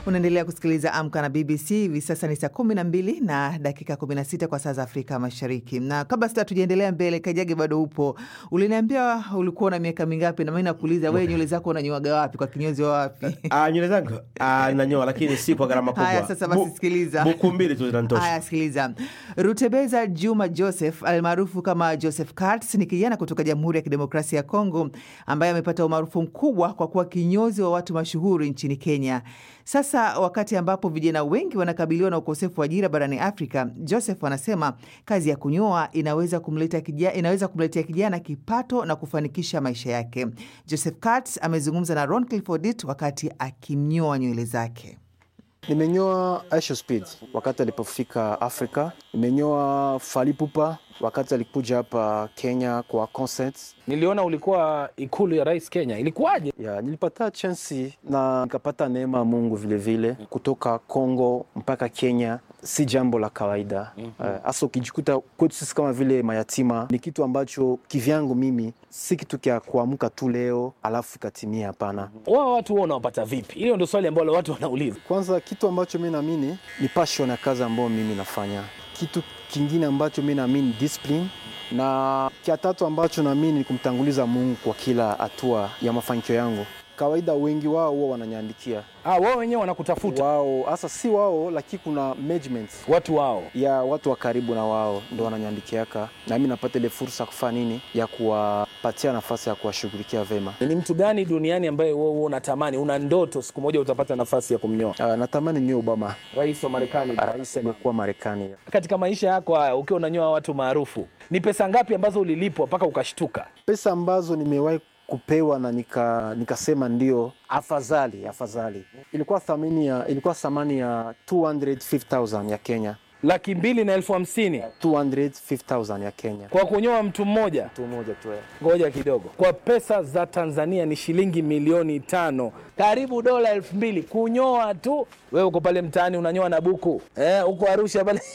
Unaendelea kusikiliza Amka na BBC. Hivi sasa ni saa kumi na mbili na dakika 16 kwa saa za Afrika Mashariki. Na kabla sita tujaendelea mbele, Kajage bado upo. Uliniambia ulikuwa na miaka mingapi? Na mimi nakuuliza wewe, nywele zako unanyoaga wapi? Kwa kinyozi wa wapi? Ah, nywele zangu ah, nanyoa lakini si kwa gharama kubwa. Haya, sasa basi Bu- sikiliza. Buku mbili tu zinanitosha. Haya, sikiliza. Rutebeza Juma Joseph almaarufu kama Joseph Katz ni kijana kutoka Jamhuri ya Kidemokrasia ya Kongo ambaye amepata umaarufu mkubwa kwa kuwa kinyozi wa watu mashuhuri nchini Kenya. Sasa wakati ambapo vijana wengi wanakabiliwa na ukosefu wa ajira barani Afrika, Joseph anasema kazi ya kunyoa inaweza kumleta kijana, inaweza kumletea kijana kipato na kufanikisha maisha yake. Joseph Katz amezungumza na Ron Clifford wakati akimnyoa nywele zake. Nimenyoa Aisha Speed wakati alipofika Afrika. Nimenyoa Fally Ipupa wakati alikuja hapa Kenya kwa concerts. Niliona ulikuwa ikulu ya rais Kenya, ilikuwaje? Ya, nilipata chansi na nikapata neema ya Mungu vilevile vile. Kutoka Kongo mpaka Kenya si jambo la kawaida hasa, ukijikuta kwetu sisi kama vile mayatima, ni kitu ambacho kivyangu mimi si kitu kya kuamka tu leo alafu ikatimia. Hapana. Wao watu wao unawapata vipi? Hilo ndio swali ambalo watu wanauliza. Kwanza kitu ambacho mi naamini ni passion ya kazi ambayo mimi nafanya. Kitu kingine ambacho mi naamini discipline, na kia tatu ambacho naamini ni kumtanguliza Mungu kwa kila hatua ya mafanikio yangu. Kawaida wengi wao huwa wananiandikia Ah, wao wenyewe wanakutafuta wao, hasa si wao, lakini kuna management watu wao. ya watu wa karibu na wao ndo wananiandikiaka, na mimi napata ile fursa kufanya nini ya kuwapatia nafasi ya kuwashughulikia vema. Ni mtu gani duniani ambaye wewe wewe unatamani, una ndoto siku moja utapata nafasi ya kumnyoa? Uh, natamani niwe Obama, Rais wa Marekani. rais aliyekuwa Marekani. Katika maisha yako haya ukiwa unanyoa watu maarufu, ni pesa ngapi ambazo ulilipwa mpaka ukashtuka? pesa ambazo nimewahi kupewa na nika nikasema ndio afadhali afadhali, ilikuwa thamani ya ilikuwa thamani ya 250,000 ya Kenya, Laki mbili na elfu hamsini 250,000 ya Kenya, kwa kunyoa mtu mmoja. mtu mmoja tu. eh. Ngoja kidogo, kwa pesa za Tanzania ni shilingi milioni tano, karibu dola elfu mbili kunyoa tu. Wewe uko pale mtaani unanyoa na buku eh, uko Arusha pale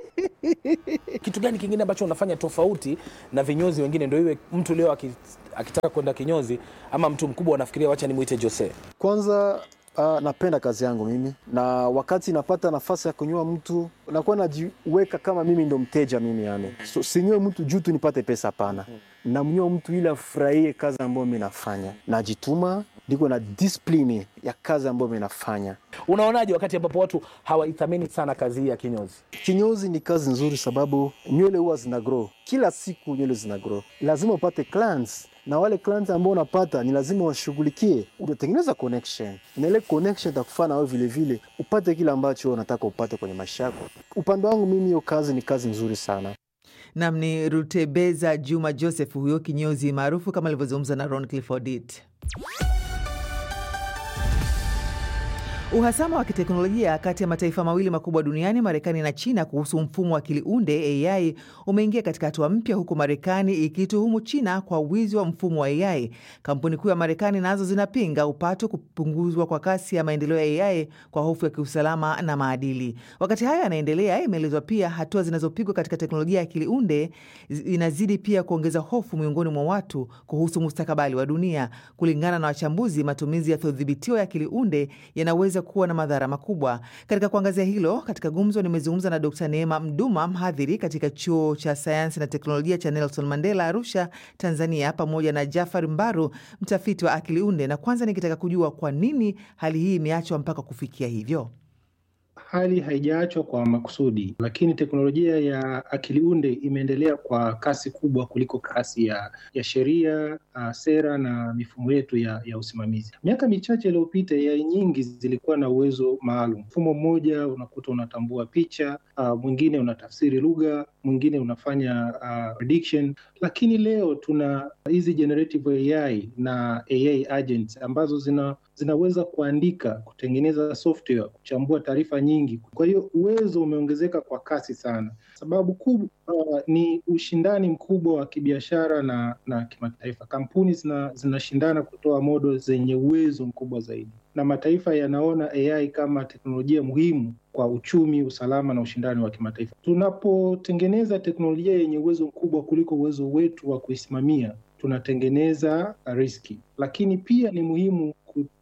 kitu gani kingine ambacho unafanya tofauti na vinyozi wengine, ndio iwe mtu leo aki- akitaka kwenda kinyozi ama mtu mkubwa anafikiria wacha nimwite Jose? Kwanza uh, napenda kazi yangu mimi, na wakati napata nafasi ya kunyoa mtu nakuwa najiweka kama mimi ndo mteja mimi, yani so, sinyoe mtu juu tu nipate pesa, hapana. Namnyoa mtu ili afurahie kazi ambayo mi nafanya, najituma, niko na discipline ya kazi ambayo mi nafanya. Unaonaje wakati ambapo watu hawaithamini sana kazi hii ya kinyozi? Kinyozi ni kazi nzuri, sababu nywele huwa zina grow kila siku, nywele zina grow, lazima upate clients na wale clients ambao unapata ni lazima washughulikie. Unatengeneza connection na ile connection itakufanya wewe vile vile upate kile ambacho unataka upate kwenye maisha yako. Upande wangu mimi, hiyo kazi ni kazi nzuri sana. Nam ni Rutebeza Juma Joseph, huyo kinyozi maarufu kama alivyozungumza na Ron Clifford. Uhasama wa kiteknolojia kati ya mataifa mawili makubwa duniani, Marekani na China, kuhusu mfumo wa akili unde AI umeingia katika hatua mpya, huku Marekani ikituhumu China kwa wizi wa mfumo wa AI. Kampuni kuu ya Marekani nazo zinapinga upato kupunguzwa kwa kasi ya maendeleo ya AI kwa hofu ya kiusalama na maadili. Wakati hayo yanaendelea, imeelezwa pia hatua zinazopigwa katika teknolojia ya akili unde inazidi pia kuongeza hofu miongoni mwa watu kuhusu mustakabali wa dunia. Kulingana na wachambuzi, matumizi yasiyodhibitiwa ya akili unde yanaweza kuwa na madhara makubwa. Katika kuangazia hilo, katika gumzo nimezungumza na Dr. Neema Mduma, mhadhiri katika chuo cha sayansi na teknolojia cha Nelson Mandela Arusha, Tanzania, pamoja na Jafar Mbaru, mtafiti wa akili unde, na kwanza nikitaka kujua kwa nini hali hii imeachwa mpaka kufikia hivyo. Hali haijaachwa kwa makusudi, lakini teknolojia ya akili unde imeendelea kwa kasi kubwa kuliko kasi ya, ya sheria uh, sera na mifumo yetu ya, ya usimamizi. Miaka michache iliyopita, AI nyingi zilikuwa na uwezo maalum. Mfumo mmoja unakuta unatambua picha, uh, mwingine unatafsiri lugha, mwingine unafanya uh, prediction. Lakini leo tuna hizi generative AI na AI agents ambazo zina zinaweza kuandika, kutengeneza software, kuchambua taarifa nyingi. Kwa hiyo uwezo umeongezeka kwa kasi sana. Sababu kubwa uh, ni ushindani mkubwa wa kibiashara na, na kimataifa. Kampuni zina, zinashindana kutoa modo zenye uwezo mkubwa zaidi, na mataifa yanaona AI kama teknolojia muhimu kwa uchumi, usalama na ushindani wa kimataifa. Tunapotengeneza teknolojia yenye uwezo mkubwa kuliko uwezo wetu wa kuisimamia, tunatengeneza riski, lakini pia ni muhimu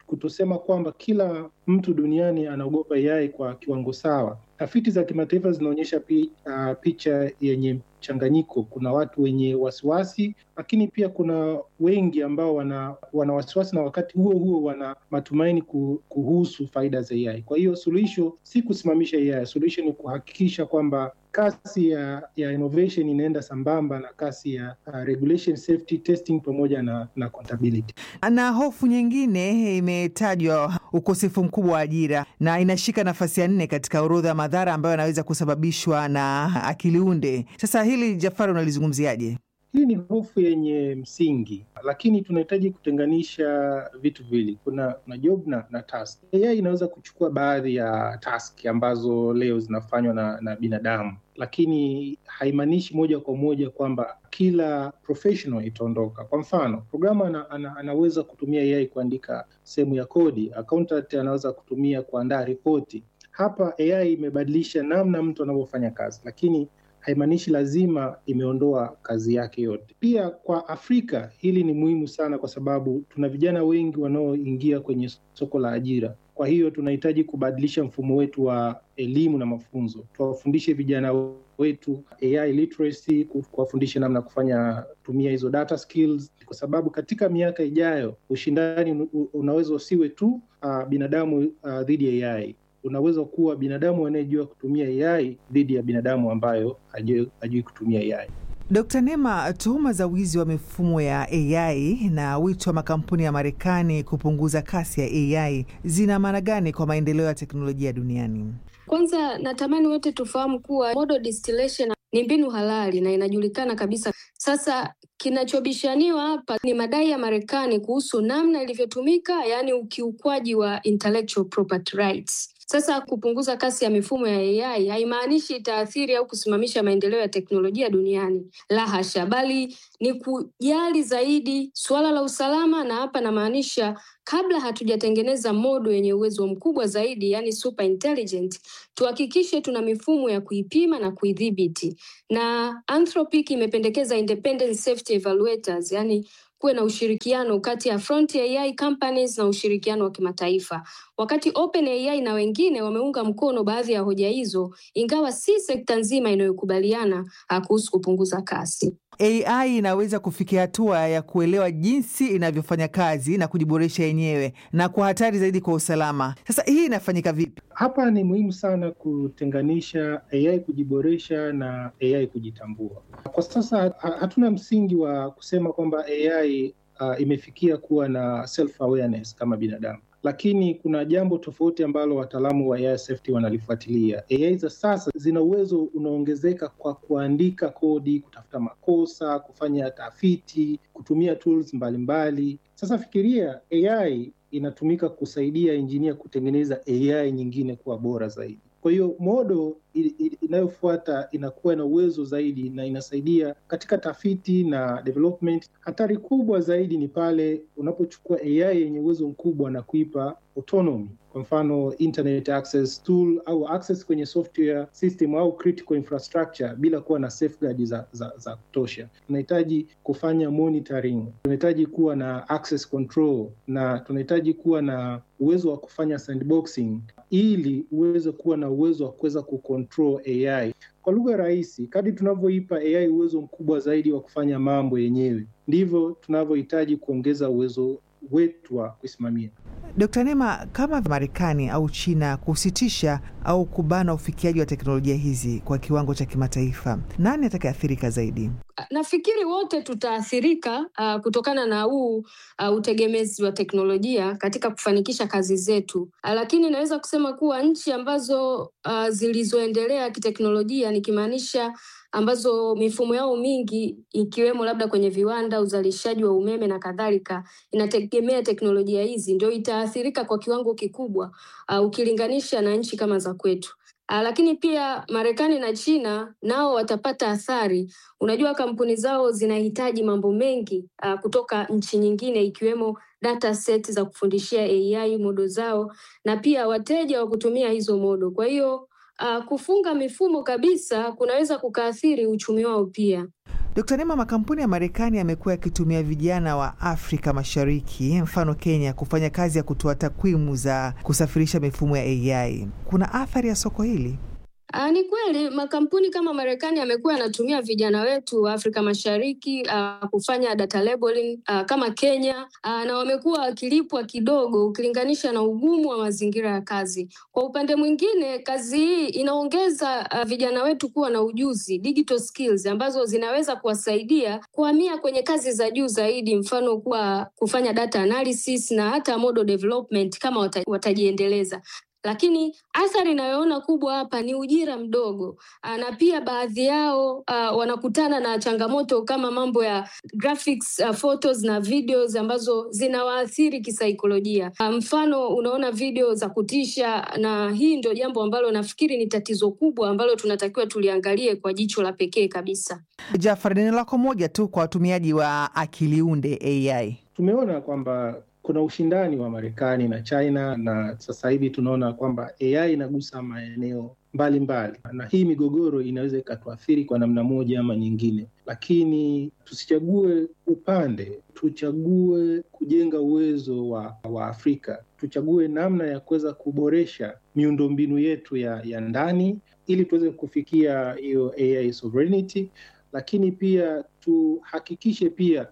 kutosema kwamba kila mtu duniani anaogopa AI kwa kiwango sawa. Tafiti za kimataifa zinaonyesha pi, uh, picha yenye mchanganyiko. Kuna watu wenye wasiwasi, lakini pia kuna wengi ambao wana, wana wasiwasi na wakati huo huo wana matumaini kuhusu faida za AI. Kwa hiyo suluhisho si kusimamisha AI, suluhisho ni kuhakikisha kwamba kasi ya, ya innovation inaenda sambamba na kasi ya uh, regulation, safety, testing pamoja na, na accountability. Na hofu nyingine imetajwa ukosefu mkubwa wa ajira na inashika nafasi ya nne katika orodha ya madhara ambayo yanaweza kusababishwa na akili unde. Sasa hili Jafari, unalizungumziaje? Hii ni hofu yenye msingi, lakini tunahitaji kutenganisha vitu viwili. Kuna, kuna job na, na task. AI inaweza kuchukua baadhi ya task ambazo leo zinafanywa na, na binadamu, lakini haimaanishi moja kwa moja kwamba kila professional itaondoka. Kwa mfano, programu ana, ana, anaweza kutumia AI kuandika sehemu ya kodi, accountant anaweza kutumia kuandaa ripoti. Hapa AI imebadilisha namna mtu anavyofanya kazi, lakini haimaanishi lazima imeondoa kazi yake yote. Pia kwa Afrika hili ni muhimu sana, kwa sababu tuna vijana wengi wanaoingia kwenye soko la ajira. Kwa hiyo tunahitaji kubadilisha mfumo wetu wa elimu na mafunzo, tuwafundishe vijana wetu AI literacy, kuwafundisha namna ya kufanya tumia hizo data skills, kwa sababu katika miaka ijayo ushindani unaweza usiwe tu uh, binadamu uh, dhidi ya AI unaweza kuwa binadamu anayejua kutumia AI dhidi ya binadamu ambayo hajui kutumia AI. Dkt. Nema, tuhuma za wizi wa mifumo ya AI na wito wa makampuni ya Marekani kupunguza kasi ya AI zina maana gani kwa maendeleo ya teknolojia duniani? Kwanza natamani wote tufahamu kuwa model distillation ni mbinu halali na inajulikana kabisa. Sasa kinachobishaniwa hapa ni madai ya Marekani kuhusu namna ilivyotumika, yaani ukiukwaji wa intellectual property rights. Sasa kupunguza kasi ya mifumo ya AI haimaanishi itaathiri au kusimamisha maendeleo ya teknolojia duniani, la hasha, bali ni kujali zaidi suala la usalama, na hapa namaanisha kabla hatujatengeneza modo yenye uwezo mkubwa zaidi, yani super intelligent, tuhakikishe tuna mifumo ya kuipima na kuidhibiti. Na Anthropic imependekeza independent safety evaluators, yani kuwe na ushirikiano kati ya front AI companies na ushirikiano wa kimataifa. Wakati OpenAI na wengine wameunga mkono baadhi ya hoja hizo, ingawa si sekta nzima inayokubaliana kuhusu kupunguza kasi. AI inaweza kufikia hatua ya kuelewa jinsi inavyofanya kazi na kujiboresha yenyewe na kwa hatari zaidi kwa usalama. Sasa hii inafanyika vipi? Hapa ni muhimu sana kutenganisha AI kujiboresha na AI kujitambua. Kwa sasa hatuna msingi wa kusema kwamba AI uh, imefikia kuwa na self awareness kama binadamu lakini kuna jambo tofauti ambalo wataalamu wa AI safety wanalifuatilia. AI za sasa zina uwezo unaongezeka kwa kuandika kodi, kutafuta makosa, kufanya tafiti, kutumia tools mbalimbali mbali. Sasa fikiria AI inatumika kusaidia injinia kutengeneza AI nyingine kuwa bora zaidi. Kwa hiyo modo inayofuata inakuwa na uwezo zaidi na inasaidia katika tafiti na development. Hatari kubwa zaidi ni pale unapochukua AI yenye uwezo mkubwa na kuipa autonomy, kwa mfano internet access tool au access kwenye software system au critical infrastructure bila kuwa na safeguard za, za, za kutosha. Tunahitaji kufanya monitoring, tunahitaji kuwa na access control na tunahitaji kuwa na uwezo wa kufanya sandboxing ili uweze kuwa na uwezo wa kuweza kucontrol AI. Kwa lugha rahisi, kadri tunavyoipa AI uwezo mkubwa zaidi wa kufanya mambo yenyewe, ndivyo tunavyohitaji kuongeza uwezo wetu wa kuisimamia. Dkt. Nema, kama Marekani au China kusitisha au kubana ufikiaji wa teknolojia hizi kwa kiwango cha kimataifa, nani atakayeathirika zaidi? Nafikiri wote tutaathirika uh, kutokana na huu uh, utegemezi wa teknolojia katika kufanikisha kazi zetu uh, lakini naweza kusema kuwa nchi ambazo uh, zilizoendelea kiteknolojia nikimaanisha ambazo mifumo yao mingi ikiwemo labda kwenye viwanda, uzalishaji wa umeme na kadhalika, inategemea teknolojia hizi, ndio itaathirika kwa kiwango kikubwa uh, ukilinganisha na nchi kama za kwetu. Uh, lakini pia Marekani na China nao watapata athari. Unajua, kampuni zao zinahitaji mambo mengi uh, kutoka nchi nyingine ikiwemo data set za kufundishia AI modo zao na pia wateja wa kutumia hizo modo. Kwa hiyo uh, kufunga mifumo kabisa kunaweza kukaathiri uchumi wao pia. Dkt. Neema, makampuni ya Marekani yamekuwa yakitumia vijana wa Afrika Mashariki, mfano Kenya, kufanya kazi ya kutoa takwimu za kusafirisha mifumo ya AI. Kuna athari ya soko hili? Uh, ni kweli makampuni kama Marekani yamekuwa yanatumia vijana wetu wa Afrika Mashariki uh, kufanya data labeling uh, kama Kenya uh, na wamekuwa wakilipwa kidogo ukilinganisha na ugumu wa mazingira ya kazi. Kwa upande mwingine, kazi hii inaongeza uh, vijana wetu kuwa na ujuzi digital skills ambazo zinaweza kuwasaidia kuhamia kwenye kazi za juu zaidi, mfano kuwa kufanya data analysis na hata model development kama wata, watajiendeleza lakini athari inayoona kubwa hapa ni ujira mdogo, na pia baadhi yao uh, wanakutana na changamoto kama mambo ya graphics, uh, photos na videos ambazo zinawaathiri kisaikolojia. Uh, mfano unaona video za kutisha, na hii ndio jambo ambalo nafikiri ni tatizo kubwa ambalo tunatakiwa tuliangalie kwa jicho la pekee kabisa. Jafar, neno lako moja tu kwa watumiaji wa akili unde AI. Tumeona kwamba kuna ushindani wa Marekani na China na sasa hivi tunaona kwamba AI inagusa maeneo mbalimbali mbali. Na hii migogoro inaweza ikatuathiri kwa namna moja ama nyingine, lakini tusichague upande, tuchague kujenga uwezo wa, wa Afrika, tuchague namna ya kuweza kuboresha miundombinu yetu ya, ya ndani ili tuweze kufikia hiyo AI sovereignty, lakini pia tuhakikishe pia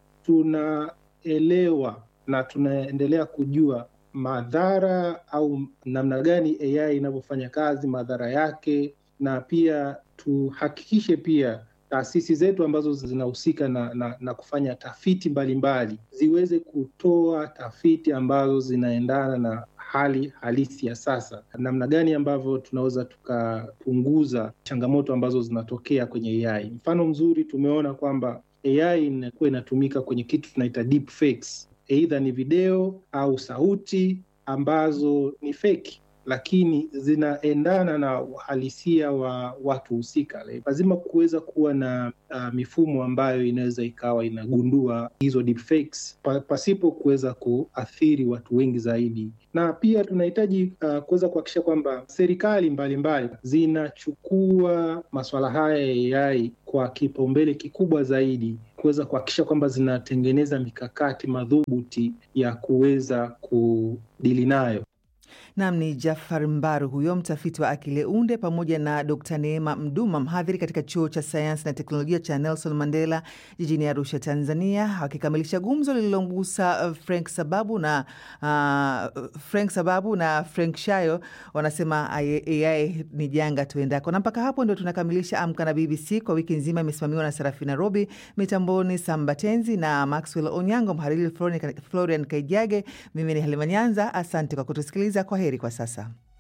tunaelewa na tunaendelea kujua madhara au namna gani AI inavyofanya kazi, madhara yake, na pia tuhakikishe pia taasisi zetu ambazo zinahusika na, na, na kufanya tafiti mbalimbali mbali, ziweze kutoa tafiti ambazo zinaendana na hali halisi ya sasa, namna gani ambavyo tunaweza tukapunguza changamoto ambazo zinatokea kwenye AI. Mfano mzuri tumeona kwamba AI inakuwa inatumika kwenye kitu tunaita deep fakes. Aidha ni video au sauti ambazo ni feki lakini zinaendana na uhalisia wa watu husika. Lazima kuweza kuwa na uh, mifumo ambayo inaweza ikawa inagundua hizo deepfakes pa, pasipo kuweza kuathiri watu wengi zaidi, na pia tunahitaji uh, kuweza kuhakikisha kwamba serikali mbalimbali zinachukua masuala haya ya AI kwa kipaumbele kikubwa zaidi kuweza kuhakikisha kwamba zinatengeneza mikakati madhubuti ya kuweza kudili nayo. Nam ni Jafar Mbaru huyo mtafiti wa akili unde, pamoja na Dr Neema Mduma, mhadhiri katika chuo cha sayansi na teknolojia cha Nelson Mandela jijini Arusha, Tanzania, wakikamilisha gumzo lililomgusa Frank Sababu na uh, Frank Sababu na Frank Shayo. Wanasema AI ni janga tuendako. Na mpaka hapo ndio tunakamilisha Amka na BBC kwa wiki nzima. Imesimamiwa na Serafina Robi, mitamboni Sambatenzi na Maxwell Onyango, mhariri Florian Kaijage. Mimi ni Halima Nyanza, asante kwa kutusikiliza. Kwa heri kwa sasa.